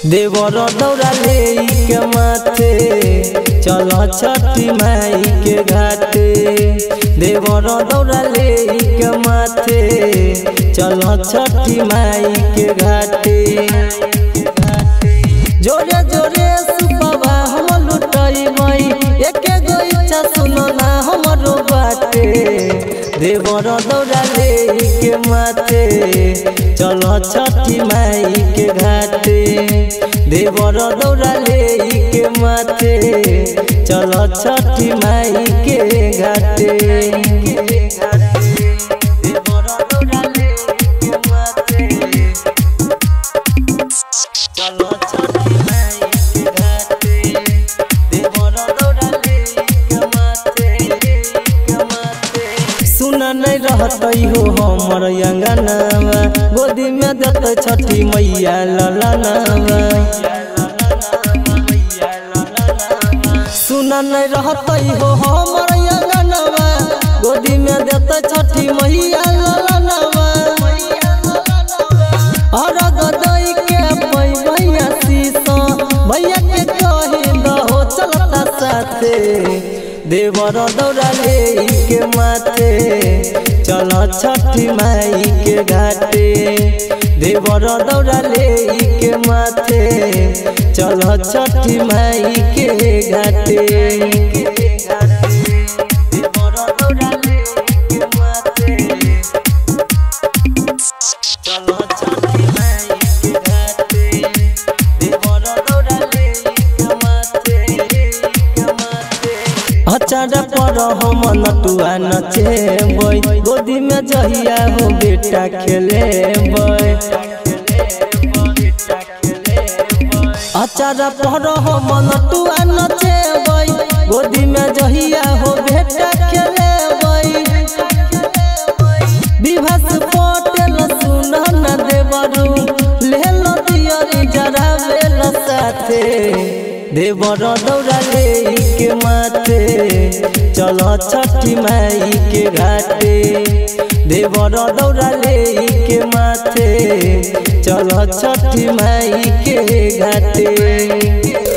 देवर दौड़ा ले के माथे चल छठी माई के घाटे देवर दौड़ा ले के माथे चल छठी माई के घाटे जोरे जोरे सुबह हम लुटाई माई एके गो इच्छा सुनो ना हमरो बाटे देवर दौड़ा ले के माथे चल छठी माई के घाटे देवर दौड़ा ले के माथे चल छठी माई के घाटे देवर दौड़ा ले के माथे चलो छठी माई के घाटे देवर दौड़ा ले के माथे के माथे सुन नहीं रहतई हो हमर अंगनावा गोदी में दत छठी मैया ललनावा सुन नहीं रहतई हो हमर अंगनावा गोदी में दत छठी मैया ललनावा अरग दई के पई भैया सीसा भैया के कहे दहो चलता साथे देवर दौड़ा ले के माथे चल छठी माई के घाटे देवर दौड़ा ले के माथे चल छठी माई के घाटे देवर दौड़ा ले के माथे चलो छठी माई के घाटे देवर दौड़ा ले के माथे के माथे अचारा पर हम नटुआ नचेबै गोदी में जहिया हो बेटा खेलेबै अचारा पर हम नटुआ नचेबै गोदी में जहिया हो बेटा खेलेबै विभास पटेल सुन न देवरू लेल दियरी जरा बेल साथे देवर दौड़ा ले के माथे चल छठी माई के घाटे देवर दौड़ा ले के माथे चल छठी माई के घाटे